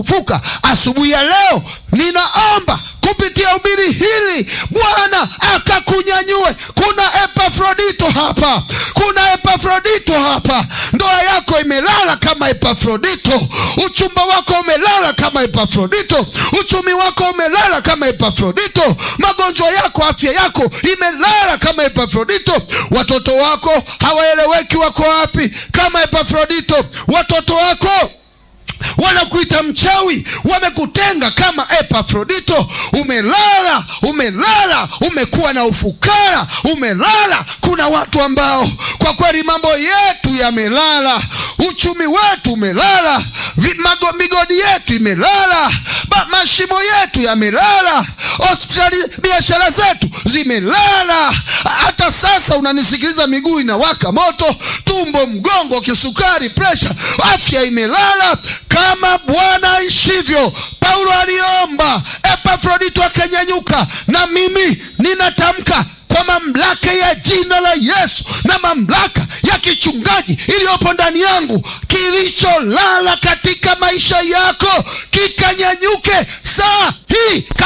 kufufuka. Asubuhi ya leo ninaomba kupitia ubiri hili Bwana akakunyanyue. Kuna Epafrodito hapa, kuna Epafrodito hapa. Ndoa yako imelala kama Epafrodito, uchumba wako umelala kama Epafrodito, uchumi wako umelala kama Epafrodito, magonjwa yako, afya yako imelala kama Epafrodito, watoto wako hawaeleweki wako wapi kama Epafrodito, watoto wako wanakuita mchawi, wamekutenga kama Epafrodito. Umelala, umelala, umekuwa na ufukara, umelala. Kuna watu ambao kwa kweli mambo yetu yamelala, uchumi wetu umelala, vi- mago- migodi yetu imelala, ba- mashimo yetu yamelala, hospitali, biashara zetu zimelala. Hata sasa unanisikiliza, miguu inawaka moto, tumbo, mgongo, kisukari, presha, afya imelala kama Bwana aishivyo. Paulo aliomba, Epafrodito akanyanyuka, na mimi ninatamka kwa mamlaka ya jina la Yesu na mamlaka ya kichungaji iliyopo ndani yangu, kilicholala katika maisha yako kikanyanyuke saa hii.